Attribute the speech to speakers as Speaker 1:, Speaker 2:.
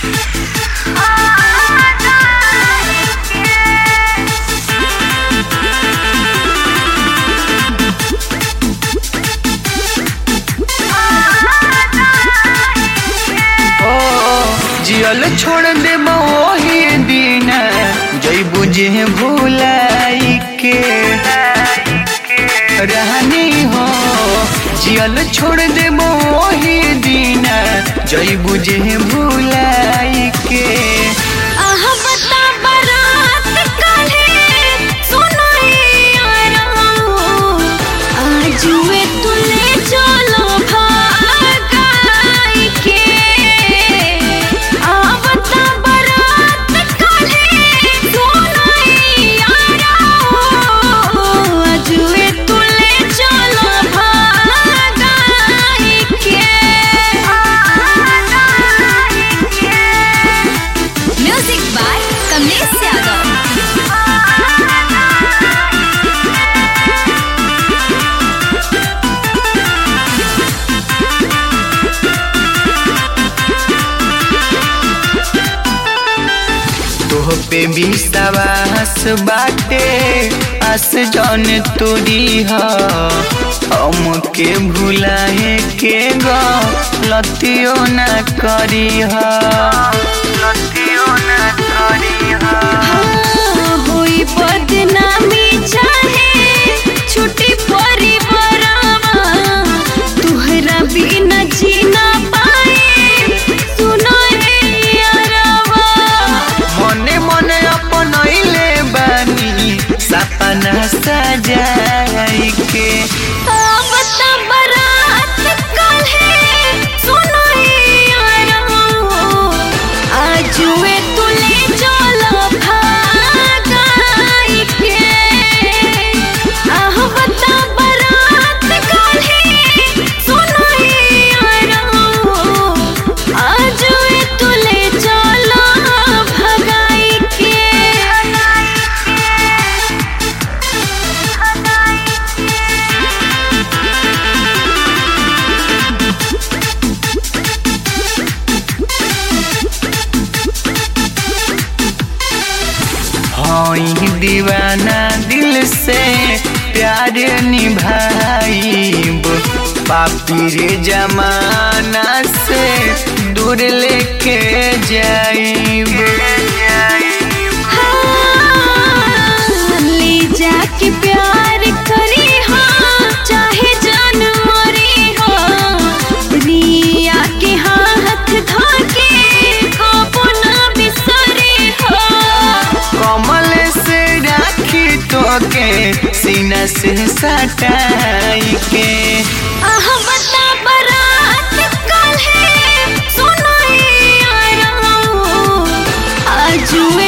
Speaker 1: ओ जियल छोड़ दे मोही दिन जई बुझे भुलाई के रहनी हो जियल छोड़ दे मोही दिन जई बुझे भुलाई के
Speaker 2: आह बता बारात काल्हे सुनाइया राऊ। आजुए तुले चलो भागाई के। आह बता बारात काल्हे सुनाइया राऊ। आजुए तुले चलो भागाई के। म्यूजिक बाय कमलेश यादव
Speaker 1: तोह पे भी सवास बाटे आस जौन तोरी ह हमके भुलाए के ग लतियो न करी ह लतियो न करी ह
Speaker 2: होई बदनामी चाहे छुट्टी परिवारवा तुहरा बिना जीना पाए सुनो रे यारवा
Speaker 1: मने मने अपनैले बानी सपना सजाई के
Speaker 2: अब त बरात काल्हे सुनो यारवा आजुए तुले चलो भागाई के आह बता बरात काल्हे सुनो यारवा आजुए तुले चलो भगाई के
Speaker 1: हई दीवाना दिल से प्यार निभाईब पापी रे जमाना से दूर लेके जाईब
Speaker 2: ले जाके प्यार करी हाँ चाहे जान मरी हो रिया के हाथ धाके काबू ना बिसरी हो
Speaker 1: कमल से राखी तो के सीना से सटाई के
Speaker 2: आह बता बरात काल्हे सुनाई यारा आजुए